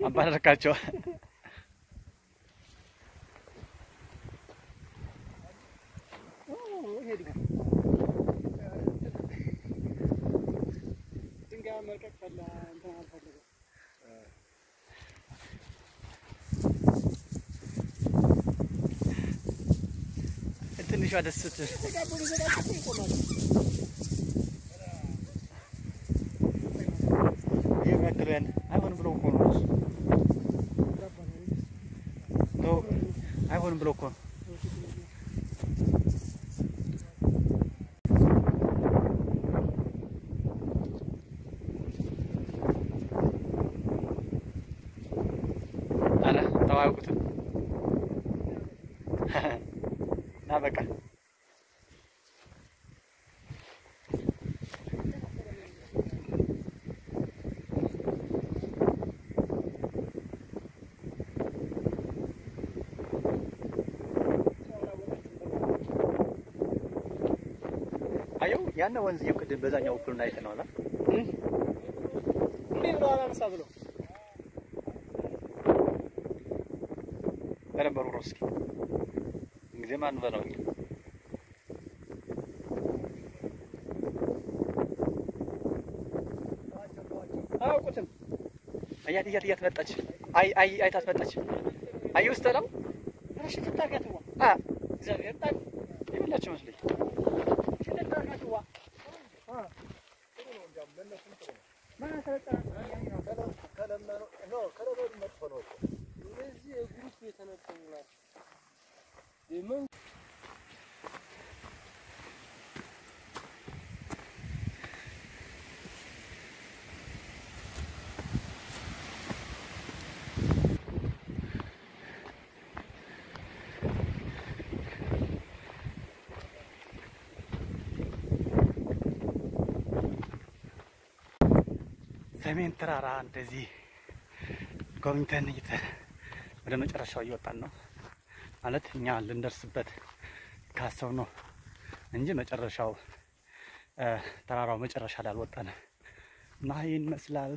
አባረርካቸው። ድንጋይ መልቀቅ ፈላ እንትን አልፈለገም። ትንሿ ደስ ስትል ተጋቡ ሊዘጋጅ እኮ ይቆማል። የሚያክሉ ያን አይሆንም ብሎ እኮ ነው እሱ። ተው፣ አይሆንም ብሎ እኮ ነው። ኧረ ተው አያውቁትም። ና በቃ አየው ያነ ወንዝየው ቅድም በዛኛው በኩል ላይ አይተነዋል። እንዴ ብሎ አላነሳ ብሎ በደንብ ሩሮ እስኪ ጊዜ ማን በለው አያውቁትም። አያት እያት እያት መጣች። አይ አይ አይታት መጣች። አይ ውስጥ ነው እሺ ፍታጋትዋ አ እግዚአብሔር ጣል ይኸውላችሁ መስለኝ ፍታጋትዋ ማን አሰለጠነ? እነዚህ የግሩፕ የተነጠሉ ናቸው። የመን ሰሜን ተራራ እንደዚህ ጎብኝተን እየተ ወደ መጨረሻው እየወጣን ነው ማለት እኛ ልንደርስበት ካሰብ ነው እንጂ መጨረሻው እ ተራራው መጨረሻ ላይ አልወጣንም እና ይህን ይመስላል።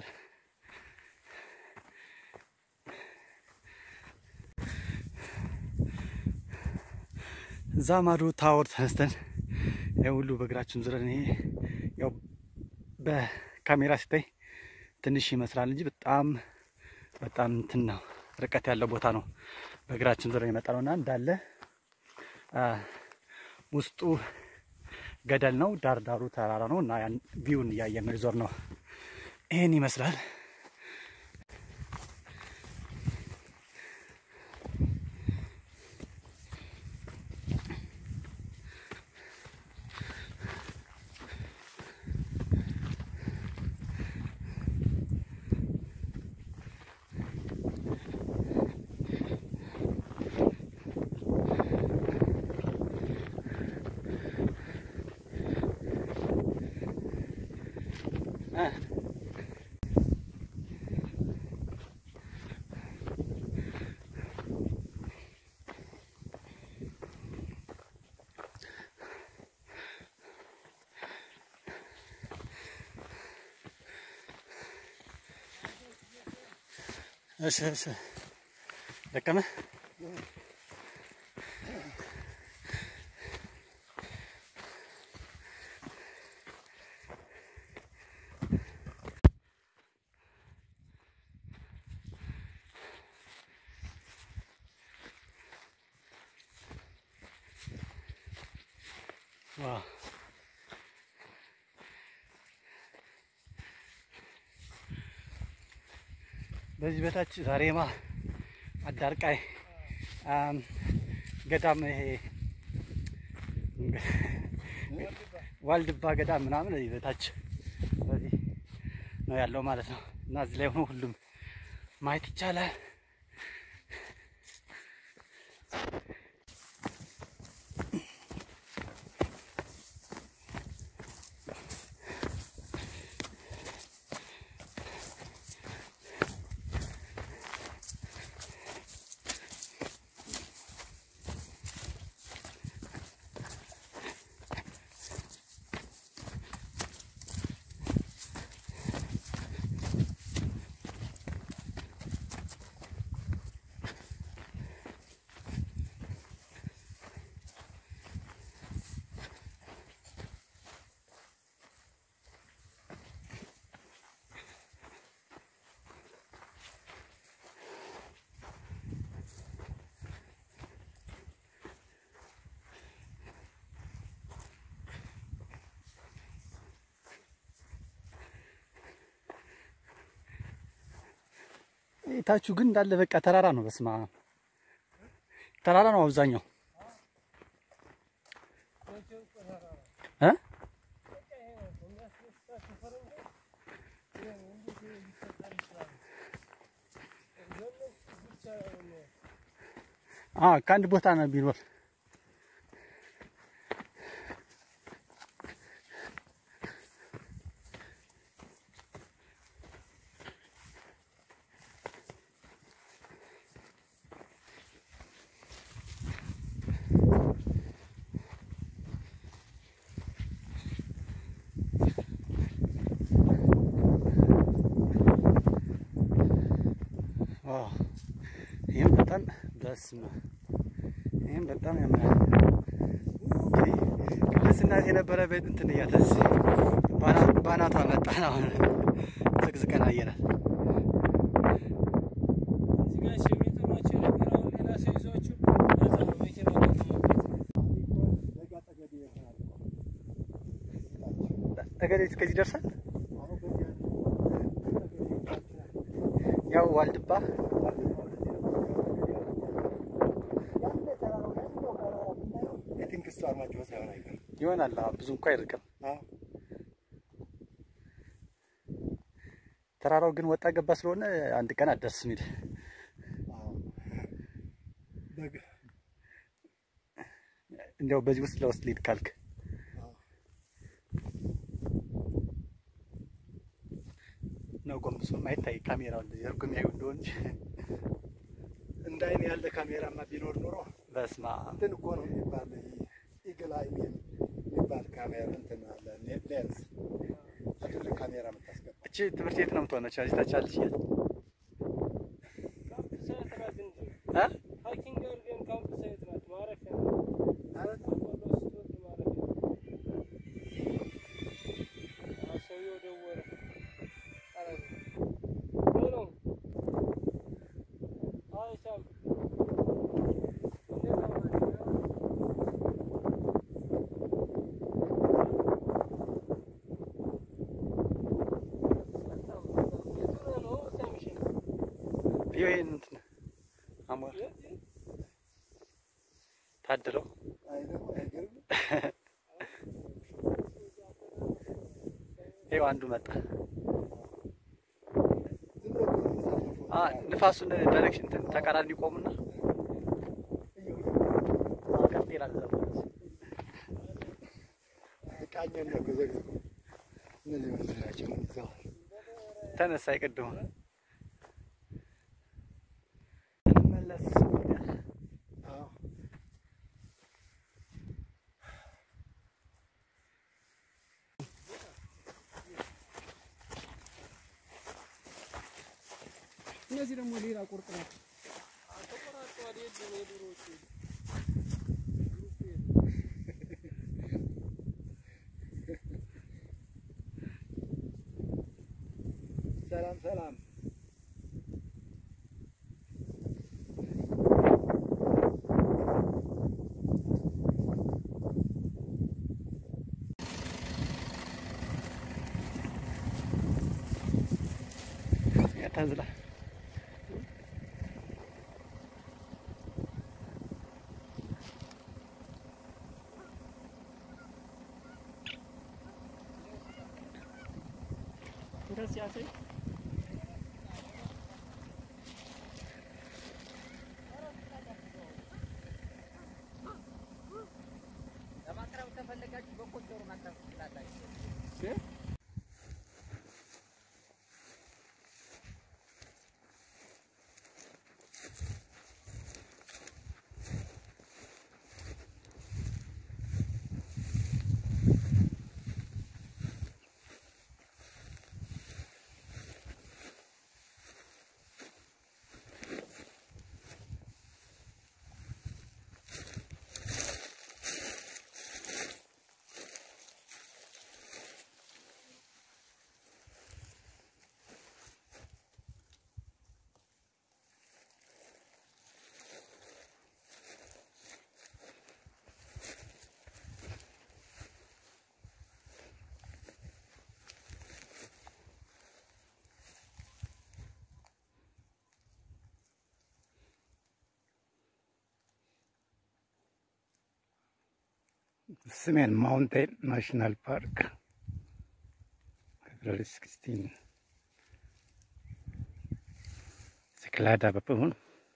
እዛ ማዶ ታወር ተነስተን ይህ ሁሉ በእግራችን ዙረን ይሄ ያው በካሜራ ሲታይ ትንሽ ይመስላል እንጂ በጣም በጣም እንትን ነው ርቀት ያለው ቦታ ነው። በእግራችን ዙረን የመጣ ነው እና እንዳለ አ፣ ውስጡ ገደል ነው፣ ዳር ዳሩ ተራራ ነው እና ያን ቪውን እያየን ነው የዞር ነው። ይህን ይመስላል። አ፣ እሺ እሺ ደከመ ዋው በዚህ በታች ዛሬማ አዳርቃይ አም፣ ገዳም ይሄ ዋልድባ ገዳም ምናምን እዚህ በታች በዚህ ነው ያለው ማለት ነው። እና እዚህ ላይ ሆኖ ሁሉም ማየት ይቻላል። ታችሁ ግን እንዳለ በቃ ተራራ ነው። በስማ ተራራ ነው አብዛኛው እ አ ከአንድ ቦታ ነው ቢኖር ዋው ይህም በጣም በስመ ይህም በጣም ያምራል። ልስናት የነበረ ቤት እንትን እያተስ ባናቷ መጣን። አሁን ዝቅዝቀን አየናት። ጠገዴ እስከዚህ ደርሳል። ያው ዋልድባ ይሆናል። አዎ፣ ብዙ እንኳ አይርቅም። ተራራው ግን ወጣ ገባ ስለሆነ አንድ ቀን አትደርስም። ሂድ እንዲያው በዚህ ውስጥ ለውስጥ ሊድ ካልክ ነው ጎንብሶም አይታይ ካሜራው እንደዚህ እርጉም ያዩ እንደሆን እንጂ እንደ አይን ያለ ካሜራማ ቢኖር ኖሮ በስማ እንትን እኮ ነው የሚባል ኢግል አይ የሚባል ካሜራ እንትን አለ ሌንስ ትልቅ ካሜራ የምታስገባ እቺ ትምህርት ቤት ነው የምትሆነው። እዚህ ታች አለች እያለ እ ይሄን እንትን አሞር ታድለው ይኸው አንዱ መጣ። አ ንፋሱን ዳይሬክሽን እንትን ተቃራኒ ይቆሙና ቀጥ ይላል። እዛ ማለት ቃኘን ነው ከዘግዝቁ እነዚህ ምንድን ናቸው? ይዘዋል ተነሳ ይቀድሙ እንመለስ አዎ እነዚህ ደግሞ ሌላ ቁርጥ ናቸው። ሰላም ሰላም ያታዝላ ለማቅረብ ከፈለጋችሁ በቆጮሮ ማቅረብ ትችላላችሁ። ሰሜን ማውንቴን ናሽናል ፓርክ ፌብሩዋሪ 16 Cyklada på pån.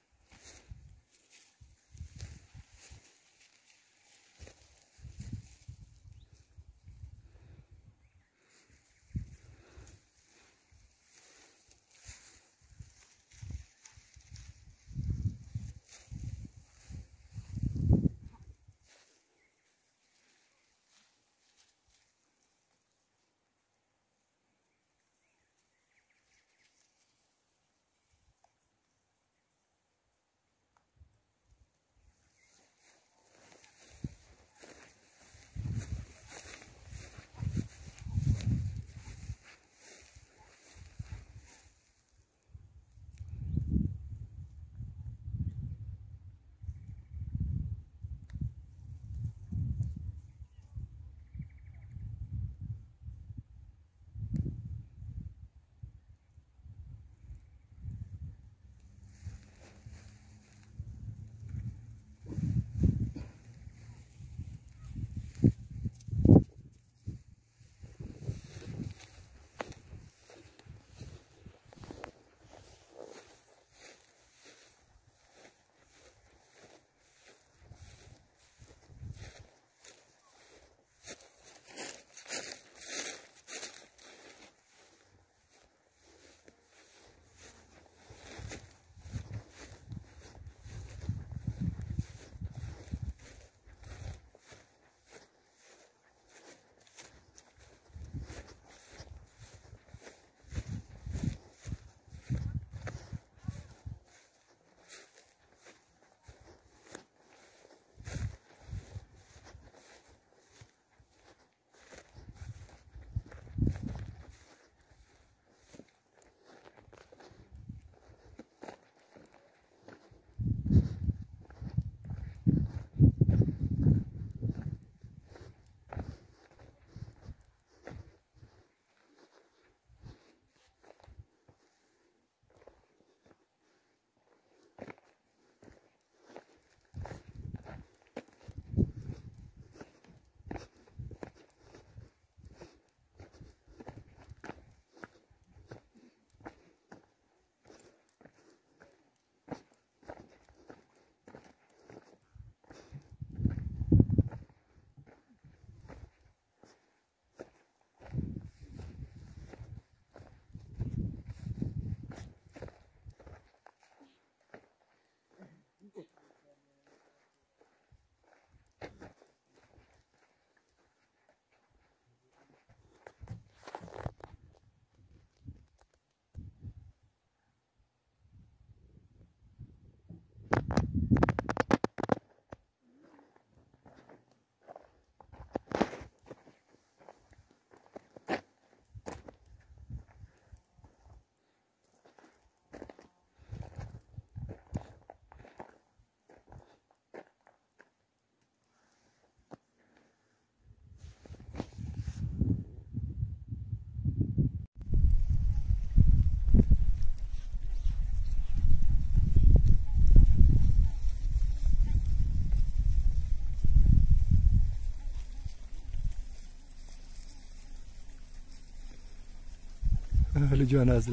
ልጇን አዝላ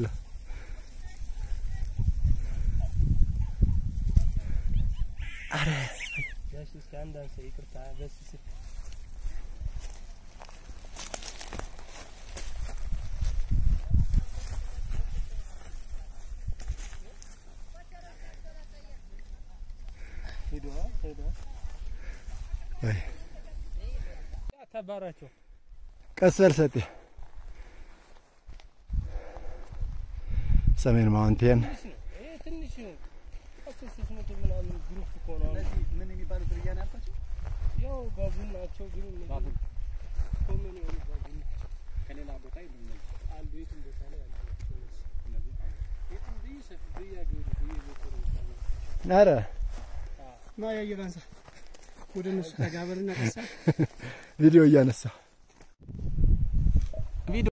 ያሽ እስኪ አንድ አንሳ ይቅርታ በስ ስል ሄዷ ሄዷ ወይ ተባራቸው ቀስ በል ሰጤ ሰሜን ማውንቴን ትንሽ ነው ይሄ ትንሽ ነው እኮ ሶስት መቶ ምናምን ግሩፕ እኮ ነው አሁን። ምን የሚባሉ ዝርያ ነው ያልኳቸው? ያው ባቡን ናቸው ግን እነዚህ ባቡን። ኮመን የሆኑ ባቡን ናቸው ከሌላ ቦታ የሉም አሉ የትም ቦታ ላይ አሉ እነዚህ። የትም ብይ ሰፊ ብይ አገሩ ብይ ቦታው ነው ኧረ ና ያየር አንሳ ወደ እነሱ ተጋበርና ቀሳ ቪዲዮ እያነሳ